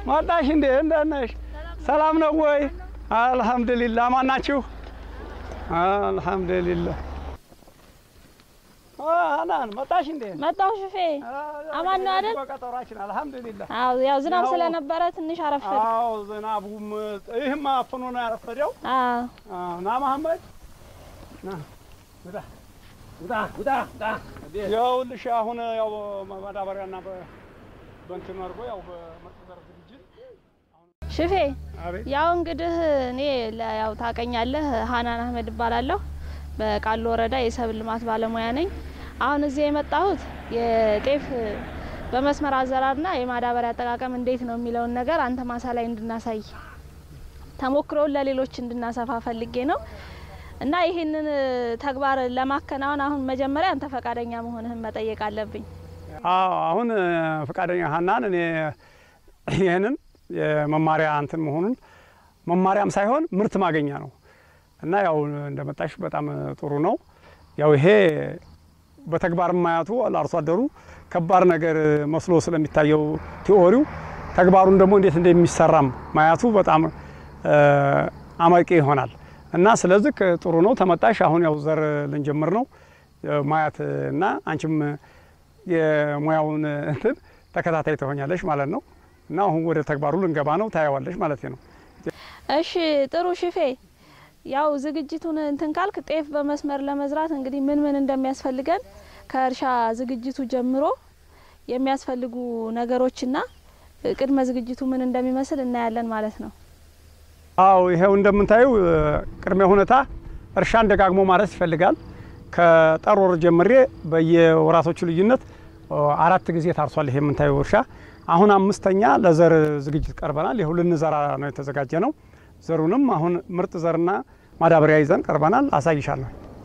መጣሽ እንዴ? እንደት ነሽ? ሰላም ነው ወይ? አልሐምዱሊላህ። ማን ናችሁ? አልሐምዱሊላህ። ሀናን መጣሽ እንዴ? መጣሁ ሹፌ። አማን ነው አይደል? በቀጠሯችን አልሐምዱሊላህ። አዎ ያው ዝናብ ያው- ስለነበረ ትንሽ አረፈድ። አዎ ዝናቡም ይህም አፍኖ ነው ያረፈደው። አዎ አዎ፣ ና መሐመድ ና ውጣ ውጣ ውጣ ውጣ። ይኸውልሽ አሁን ያው ማዳበሪያና በ- በእንትን አድርጎ ያው በምርጥ ዘር ዝግጅት ሹፌ አቤት ያው እንግዲህ እኔ ለ- ያው ታቀኛለህ ሀናን አህመድ እባላለሁ። በቃሉ ወረዳ የሰብል ልማት ባለሙያ ነኝ። አሁን እዚህ የመጣሁት የጤፍ በመስመር አዘራርና የማዳበሪያ አጠቃቀም እንዴት ነው የሚለውን ነገር አንተ ማሳ ላይ እንድናሳይ ተሞክሮውን ለሌሎች እንድናሰፋ ፈልጌ ነው እና ይህንን ተግባር ለማከናወን አሁን መጀመሪያ አንተ ፈቃደኛ መሆንህን መጠየቅ አለብኝ። አዎ አሁን ፈቃደኛ ሀናን እኔ ይህንን የመማሪያ እንትን መሆኑን መማሪያም ሳይሆን ምርት ማገኛ ነው እና ያው እንደመጣሽ በጣም ጥሩ ነው። ያው ይሄ በተግባር ማያቱ ለአርሶ አደሩ ከባድ ነገር መስሎ ስለሚታየው ቲዎሪው ተግባሩን ደግሞ እንዴት እንደሚሰራም ማያቱ በጣም እ፣ አመርቂ ይሆናል እና ስለዚህ ጥሩ ነው። ተመጣሽ አሁን ያው ዘር ልንጀምር ነው ማያት እና አንቺም የሙያውን እንትን ተከታታይ ትሆኛለሽ ማለት ነው እና አሁን ወደ ተግባሩ ልንገባ ነው። ታያዋለሽ ማለት ነው። እሺ ጥሩ ሽፌ፣ ያው ዝግጅቱን እንትን ካልክ ጤፍ በመስመር ለመዝራት እንግዲህ ምን ምን እንደሚያስፈልገን ከእርሻ ዝግጅቱ ጀምሮ የሚያስፈልጉ ነገሮችና ቅድመ ዝግጅቱ ምን እንደሚመስል እናያለን ማለት ነው። አው ይሄው እንደምታዩ ቅድመ ሁኔታ እርሻን ደጋግሞ ማረስ ይፈልጋል። ከጠር ወር ጀምሬ በየወራቶቹ ልዩነት አራት ጊዜ ታርሷል። ይሄ የምታየው እርሻ አሁን አምስተኛ ለዘር ዝግጅት ቀርበናል። ይኸው ልንዘራ ነው የተዘጋጀ ነው። ዘሩንም አሁን ምርጥ ዘርና ማዳበሪያ ይዘን ቀርበናል። አሳይሻለሁ።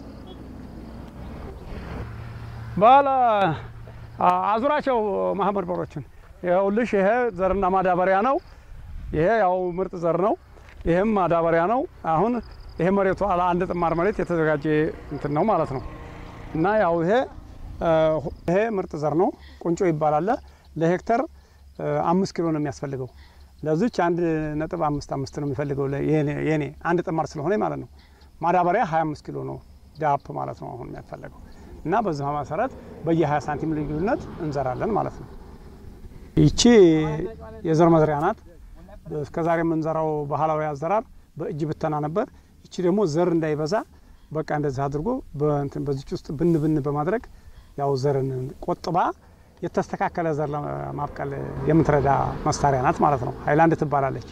ባለ አዙራቸው ማህመድ በሮችን ይኸውልሽ፣ ይሄ ዘርና ማዳበሪያ ነው። ይሄ ያው ምርጥ ዘር ነው። ይሄም ማዳበሪያ ነው። አሁን ይሄ መሬቱ አለ አንድ ጥማር መሬት የተዘጋጀ እንትን ነው ማለት ነው። እና ያው ይሄ ይሄ ምርጥ ዘር ነው። ቁንጮ ይባላል። ለሄክተር አምስት ኪሎ ነው የሚያስፈልገው። ለዚች አንድ ነጥብ አምስት አምስት ነው የሚፈልገው የኔ አንድ ጥማር ስለሆነ ማለት ነው። ማዳበሪያ 25 ኪሎ ነው ዳፕ ማለት ነው አሁን የሚያስፈልገው እና በዚህ መሰረት በየ20 ሳንቲም ልዩነት እንዘራለን ማለት ነው። ይቺ የዘር መዝሪያ ናት። እስከዛሬ የምንዘራው ባህላዊ አዘራር በእጅ ብተና ነበር። ይቺ ደግሞ ዘር እንዳይበዛ በቃ እንደዚህ አድርጎ በእንትን በዚች ውስጥ ብን ብን በማድረግ ያው ዘርን ቆጥባ የተስተካከለ ዘር ለማብቀል የምትረዳ መሳሪያ ናት ማለት ነው። ሀይላንድ ትባላለች።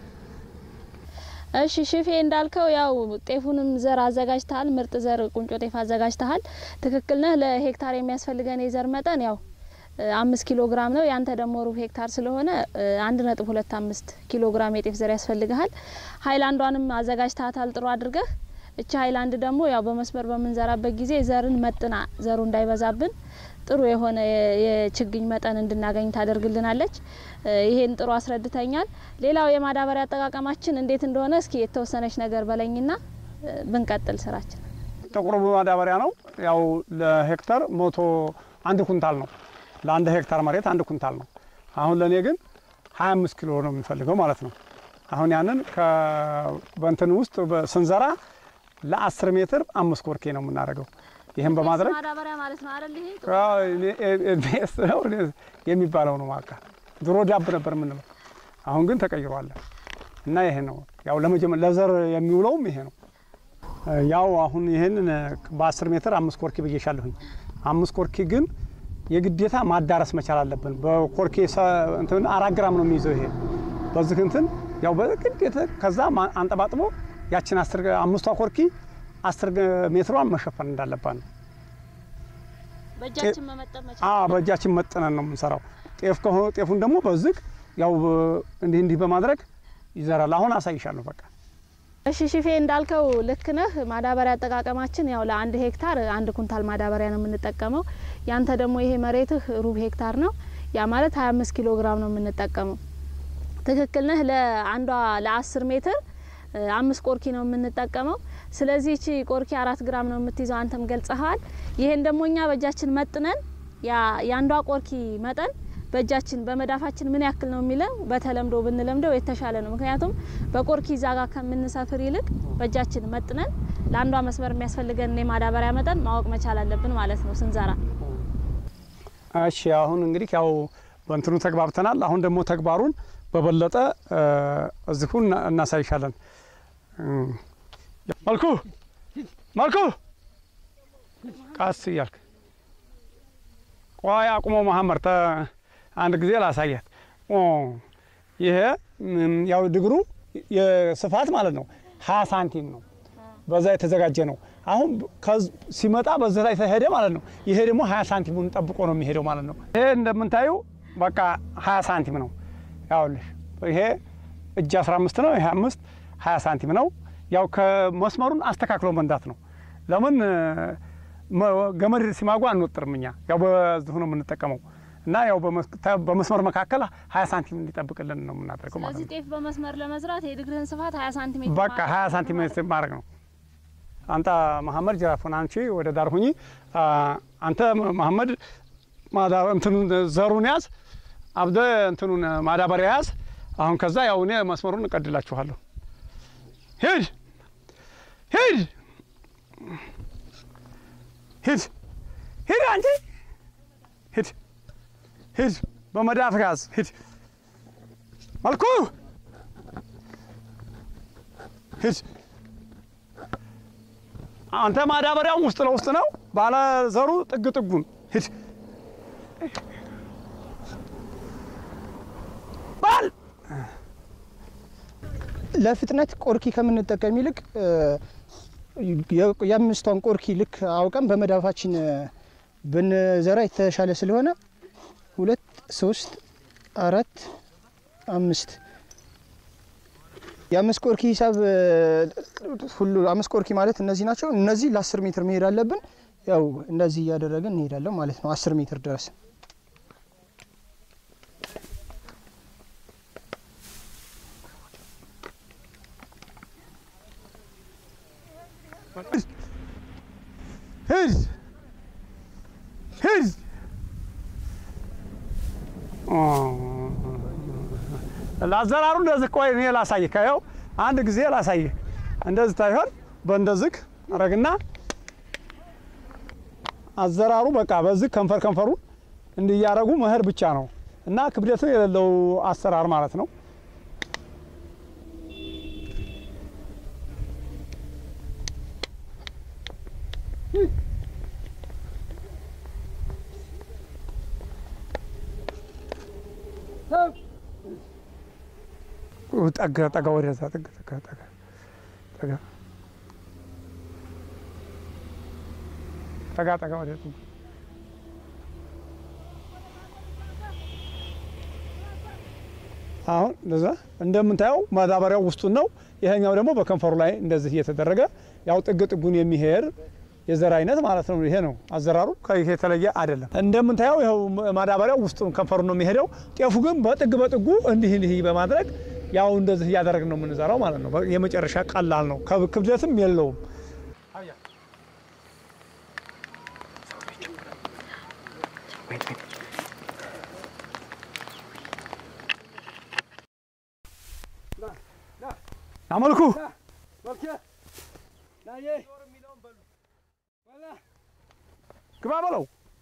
እሺ ሽፌ እንዳልከው ያው ጤፉንም ዘር አዘጋጅተሃል። ምርጥ ዘር ቁንጮ ጤፍ አዘጋጅተሃል። ትክክል ነህ። ለሄክታር የሚያስፈልገን የዘር መጠን ያው አምስት ኪሎ ግራም ነው። ያንተ ደግሞ ሩብ ሄክታር ስለሆነ አንድ ነጥብ ሁለት አምስት ኪሎ ግራም የጤፍ ዘር ያስፈልግሃል። ሀይላንዷንም አዘጋጅተሃታል ጥሩ አድርገህ። እቺ ሀይላንድ ደግሞ ያው በመስመር በምንዘራበት ጊዜ ዘርን መጥና ዘሩ እንዳይበዛብን ጥሩ የሆነ የችግኝ መጠን እንድናገኝ ታደርግልናለች። ይሄን ጥሩ አስረድተኛል። ሌላው የማዳበሪያ አጠቃቀማችን እንዴት እንደሆነ እስኪ የተወሰነች ነገር በለኝና ብንቀጥል ስራችን። ጥቁር ማዳበሪያ ነው። ያው ለሄክታር መቶ አንድ ኩንታል ነው። ለአንድ ሄክታር መሬት አንድ ኩንታል ነው። አሁን ለእኔ ግን 25 ኪሎ ነው የምንፈልገው ማለት ነው። አሁን ያንን በእንትን ውስጥ ስንዘራ ለ10 ሜትር አምስት ኮርኬ ነው የምናደርገው። ይህም በማድረግ ማዳበሪያ ማለት ነው አይደል? ይሄ የሚባለው ነው ማቃ ድሮ ዳብ ነበር የምንለው፣ አሁን ግን ተቀይሯል እና ይሄ ነው ያው ለመጀመር ለዘር የሚውለውም ይሄ ነው። ያው አሁን ይህን በ10 ሜትር አምስት ኮርኪ ብዬሻለሁኝ። አምስት ኮርኪ ግን የግዴታ ማዳረስ መቻል አለብን። በኮርኬ እንትን አራት ግራም ነው የሚይዘው ይሄ በዚህ እንትን ያው በግዴታ ከዛ አንጠባጥቦ ያችን አስር አምስቷ ኮርኪ አስር ሜትሯን መሸፈን እንዳለባት ነው። በእጃችን መመጠን መቻል አዎ በእጃችን መጥነን ነው የምንሰራው። ጤፍ ከሆነ ጤፉን ደግሞ በዝግ ያው እንዲህ እንዲህ በማድረግ ይዘራል። አሁን አሳይሻለሁ በቃ እሺ ሽፌ እንዳልከው ልክ ነህ። ማዳበሪያ አጠቃቀማችን ያው ለአንድ ሄክታር አንድ ኩንታል ማዳበሪያ ነው የምንጠቀመው። ያንተ ደግሞ ይሄ መሬትህ ሩብ ሄክታር ነው። ያ ማለት 25 ኪሎ ግራም ነው የምንጠቀመው። ትክክል ነህ። ለአንዷ ለአስር ሜትር አምስት ቆርኪ ነው የምንጠቀመው። ስለዚህ እቺ ቆርኪ አራት ግራም ነው የምትይዘው፣ አንተም ገልጸሃል። ይሄን ደግሞ እኛ በእጃችን መጥነን የአንዷ ቆርኪ መጠን በእጃችን በመዳፋችን ምን ያክል ነው የሚለው በተለምዶ ብንለምደው የተሻለ ነው። ምክንያቱም በቆርኪ ዛጋ ከምንሰፍር ይልቅ በእጃችን መጥነን ለአንዷ መስመር የሚያስፈልገን የማዳበሪያ መጠን ማወቅ መቻል አለብን ማለት ነው ስንዘራ። እሺ አሁን እንግዲህ ያው በእንትኑ ተግባብተናል። አሁን ደግሞ ተግባሩን በበለጠ እዚሁ እና- እናሳይሻለን። እም፣ መልኩ መልኩ ቀስ እያልክ ቆይ አቁሞ መሀመድ ተ አንድ ጊዜ ላሳያት። ኦ ይሄ እም፣ ያው ድግሩ የስፋት ማለት ነው ሀያ ሳንቲም ነው። በዛ የተዘጋጀ ነው። አሁን ከዝ- ሲመጣ በዚህ ላይ ተሄደ ማለት ነው። ይሄ ደግሞ ሀያ ሳንቲሙን ጠብቆ ነው የሚሄደው ማለት ነው። ይሄ እንደምታዩ በቃ ሀያ ሳንቲም ነው። ያውልሽ ይሄ እጅ 15 ነው። ይሄ አምስት ሀያ ሳንቲም ነው። ያው ከመስመሩን አስተካክሎ መንዳት ነው። ለምን መ- ገመድ ሲማጉ አንወጥርም እኛ ያው በዚሁ ነው የምንጠቀመው እና ያው በመስ- ተ- በመስመር መካከል ሀያ ሳንቲም እንዲጠብቅልን ነው የምናደርገው ማለት ስለዚህ ነው። ጤፍ በመስመር ለመዝራት የድግርህን ስፋት 20 ሳንቲሜትር በቃ ማድረግ ሀያ አለብን ሳንቲሜትር ማለት ማድረግ ነው። አንተ መሐመድ ጅራፉን አንቺ ወደ ዳር ሁኚ። አ፣ አንተ መሐመድ ማዳ- እንትኑን ዘሩን ያዝ፣ አብደ እንትኑን ማዳበሪያ ያዝ። አሁን ከዛ ያው እኔ መስመሩን እቀድላችኋለሁ። ሂድ ሂድ ሂድ ሂድ አንቺ ሂድ ሂድ በመዳፍ ያዝ ሂድ መልኩ ሂድ አንተ ማዳበሪያው ውስጥ ለውስጥ ነው፣ ባለ ዘሩ ጥግ ጥጉን ሂድ ባል ለፍጥነት ቆርኪ ከምንጠቀም ይልቅ እ፣ የ- የአምስቷን ቆርኪ ልክ አውቀን በመዳፋችን እ፣ ብንዘራ የተሻለ ስለሆነ ሁለት ሶስት አራት አምስት የአምስት ቆርኪ ሂሳብ እ፣ ሁሉ አምስት ቆርኪ ማለት እነዚህ ናቸው። እነዚህ ለአስር ሜትር መሄድ አለብን። ያው እንደዚህ እያደረግን እንሄዳለን ማለት ነው አስር ሜትር ድረስ ሂድ ሂድ ኦ፣ ለአዘራሩ እንደዚህ ቆይ እኔ ላሳይህ። ከየው አንድ ጊዜ ላሳይህ። እንደዚህ ታይሆን በእንደዚህ አረግና አዘራሩ በቃ በዚህ ከንፈር ከንፈሩ እንዲህ እያረጉ መኸር ብቻ ነው እና ክብደቱ የሌለው አሰራር ማለት ነው። ጠጋ ጠጋ ወደዛ ጠጋ ጠጋ ጠጋ ጠጋ ጠጋ ጠጋ ወደዛ አሁን እንደዛ እንደምታየው ማዳበሪያው ውስጡን ነው። ይሄኛው ደግሞ በከንፈሩ ላይ እንደዚህ እየተደረገ ያው ጥግ ጥጉን የሚሄድ የዘር አይነት ማለት ነው። ይሄ ነው አዘራሩ፣ ከይሄ የተለየ አይደለም። እንደምታየው ይኸው ማዳበሪያው ውስጡን ከንፈሩ ነው የሚሄደው። ጤፉ ግን በጥግ በጥጉ እንዲህ እንዲህ በማድረግ ያው እንደዚህ እያደረግን ነው የምንዘራው ማለት ነው። የመጨረሻ ቀላል ነው፣ ከብ- ክብደትም የለውም። አመልኩ ግባ በለው።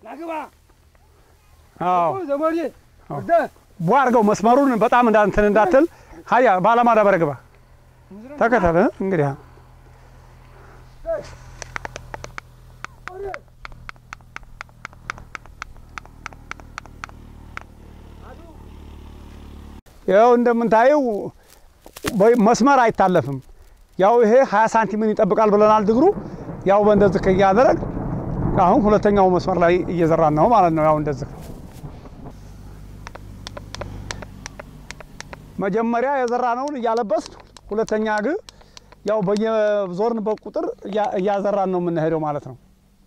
አዎ ቧ አድርገው መስመሩን በጣም እንዳንትን እንዳትል። ሀያ ባለማዳበሪያ ግባ። ተከተል እ እንግዲህ ያው እንደምንታየው በ- መስመር አይታለፍም። ያው ይሄ 20 ሳንቲምን ይጠብቃል ብለናል ድግሩ። ያው በእንደዚህ እያደረግ አሁን ሁለተኛው መስመር ላይ እየዘራን ነው ማለት ነው። ያው እንደዚህ መጀመሪያ የዘራነውን እያለበስን ሁለተኛ ግን ያው በየዞርንበት ቁጥር እያ- እያዘራን ነው የምንሄደው ማለት ነው።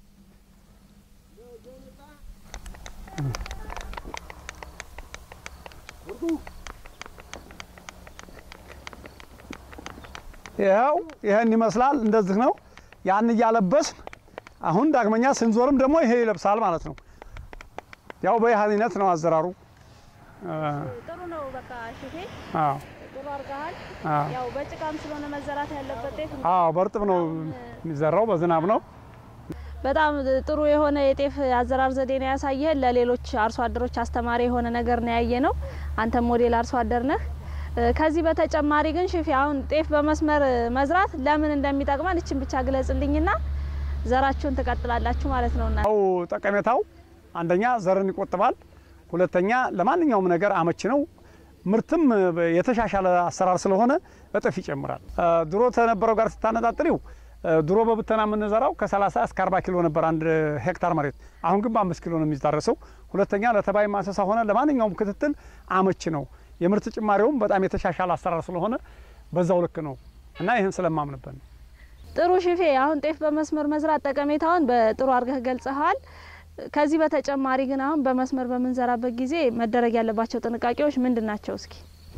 ይኸው ይህን ይመስላል። እንደዚህ ነው ያን እያለበስን አሁን ዳግመኛ ስንዞርም ደግሞ ይሄ ይለብሳል ማለት ነው። ያው በይህ አይነት ነው አዘራሩ። ጥሩ ነው። በቃ ሽፌ አዎ ጥሩ አድርገሃል። አዎ ያው በጭቃም ስለሆነ መዘራት ያለበት ጤፍ አዎ በእርጥብ ነው የሚዘራው፣ በዝናብ ነው። በጣም ጥሩ የሆነ የጤፍ አዘራር ዘዴ ነው ያሳየህን። ለሌሎች አርሶ አደሮች አስተማሪ የሆነ ነገር ነው ያየ ነው። አንተም ሞዴል አርሶ አደር ነህ። ከዚህ በተጨማሪ ግን ሽፌ አሁን ጤፍ በመስመር መዝራት ለምን እንደሚጠቅመን እችን ብቻ ግለጽልኝና ዘራችሁን ትቀጥላላችሁ ማለት ነውና ያው ጠቀሜታው አንደኛ ዘርን ይቆጥባል፣ ሁለተኛ ለማንኛውም ነገር አመች ነው። ምርትም የተሻሻለ አሰራር ስለሆነ እጥፍ ይጨምራል። ድሮ ተነበረው ጋር ስታነጣጥሪው ድሮ በብተና የምንዘራው ከ30 እስከ 40 ኪሎ ነበር አንድ ሄክታር መሬት። አሁን ግን በአምስት ኪሎ ነው የሚታረሰው። ሁለተኛ ለተባይ ማሰሳ ሆነ ለማንኛውም ክትትል አመች ነው። የምርት ጭማሪውም በጣም የተሻሻለ አሰራር ስለሆነ በዛው ልክ ነው እና ይህን ስለማምንበት ነው። ጥሩ ሽፌ፣ አሁን ጤፍ በመስመር መዝራት ጠቀሜታውን በጥሩ አድርገህ ገልጸሃል። ከዚህ በተጨማሪ ግን አሁን በመስመር በምንዘራበት ጊዜ መደረግ ያለባቸው ጥንቃቄዎች ምንድን ናቸው? እስኪ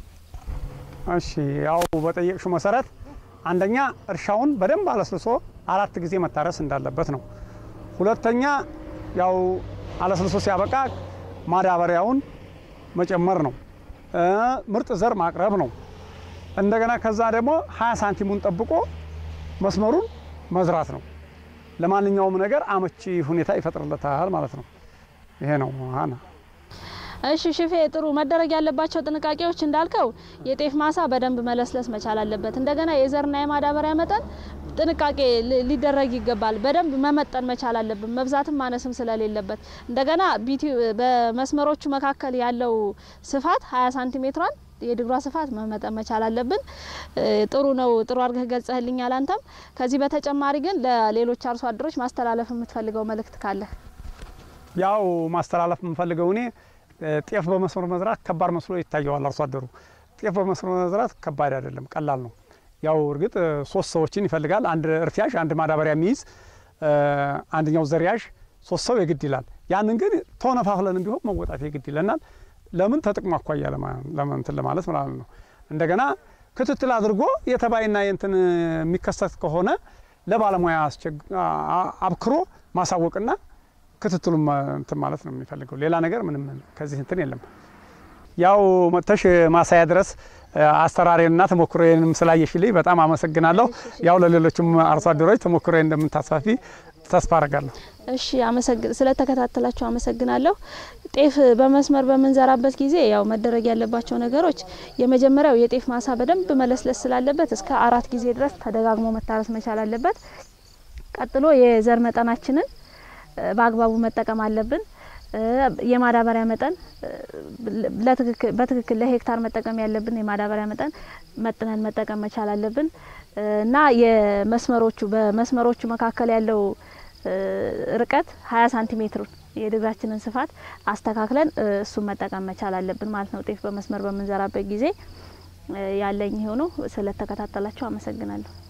እሺ፣ ያው በጠየቅሽው መሰረት አንደኛ እርሻውን በደንብ አለስልሶ አራት ጊዜ መታረስ እንዳለበት ነው። ሁለተኛ ያው አለስልሶ ሲያበቃ ማዳበሪያውን መጨመር ነው። ምርጥ ዘር ማቅረብ ነው። እንደገና ከዛ ደግሞ 20 ሳንቲሙን ጠብቆ መስመሩን መዝራት ነው። ለማንኛውም ነገር አመቺ ሁኔታ ይፈጥርለታል ማለት ነው። ይሄ ነው ሀና። እሺ ሽፌ፣ ጥሩ መደረግ ያለባቸው ጥንቃቄዎች እንዳልከው የጤፍ ማሳ በደንብ መለስለስ መቻል አለበት። እንደገና የዘርና የማዳበሪያ መጠን ጥንቃቄ ሊደረግ ይገባል። በደንብ መመጠን መቻል አለብን፣ መብዛትም ማነስም ስለሌለበት። እንደገና ቢቲ በመስመሮቹ መካከል ያለው ስፋት 20 ሳንቲሜትሯን የድግሯ ስፋት መመጠን መቻል አለብን። ጥሩ ነው። ጥሩ አድርገህ ገልጸህልኛል አንተም። ከዚህ በተጨማሪ ግን ለሌሎች አርሶ አደሮች ማስተላለፍ የምትፈልገው መልእክት ካለ? ያው ማስተላለፍ የምፈልገው እኔ ጤፍ በመስመር መዝራት ከባድ መስሎ ይታየዋል አርሶ አደሩ። ጤፍ በመስመር መዝራት ከባድ አይደለም፣ ቀላል ነው። ያው እርግጥ ሶስት ሰዎችን ይፈልጋል። አንድ እርፊያዥ፣ አንድ ማዳበሪያ የሚይዝ አንደኛው ዘሪያዥ፣ ሶስት ሰው የግድ ይላል። ያንን ግን ተነፋፍለን ቢሆን መወጣት የግድ ይለናል። ለምን ተጥቅሞ አኳያ ለምንትን ለማለት ማለት ነው። እንደገና ክትትል አድርጎ የተባይና የንትን የሚከሰት ከሆነ ለባለሙያ አብክሮ ማሳወቅና ክትትሉን እንትን ማለት ነው የሚፈልገው። ሌላ ነገር ምንም ከዚህ እንትን የለም። ያው መጥተሽ ማሳያ ድረስ አሰራሬንና ተሞክሮዬንም ስላየሽልኝ በጣም አመሰግናለሁ። ያው ለሌሎችም አርሶ አደሮች ተሞክሮዬን እንደምታስፋፊ ተስፋ አረጋለሁ። እሺ፣ ስለተከታተላችሁ አመሰግናለሁ። ጤፍ በመስመር በምንዘራበት ጊዜ ያው መደረግ ያለባቸው ነገሮች የመጀመሪያው የጤፍ ማሳ በደንብ መለስለስ ስላለበት እስከ አራት ጊዜ ድረስ ተደጋግሞ መታረስ መቻል አለበት። ቀጥሎ የዘር መጠናችንን በአግባቡ መጠቀም አለብን። የማዳበሪያ መጠን በትክክል ለሄክታር መጠቀም ያለብን የማዳበሪያ መጠን መጥነን መጠቀም መቻል አለብን እና የመስመሮቹ በመስመሮቹ መካከል ያለው ርቀት ሀያ ሳንቲሜትሩን የድግራችንን ስፋት አስተካክለን እሱን መጠቀም መቻል አለብን ማለት ነው። ጤፍ በመስመር በምንዘራበት ጊዜ ያለኝ ሆኖ ስለተከታተላችሁ አመሰግናለሁ።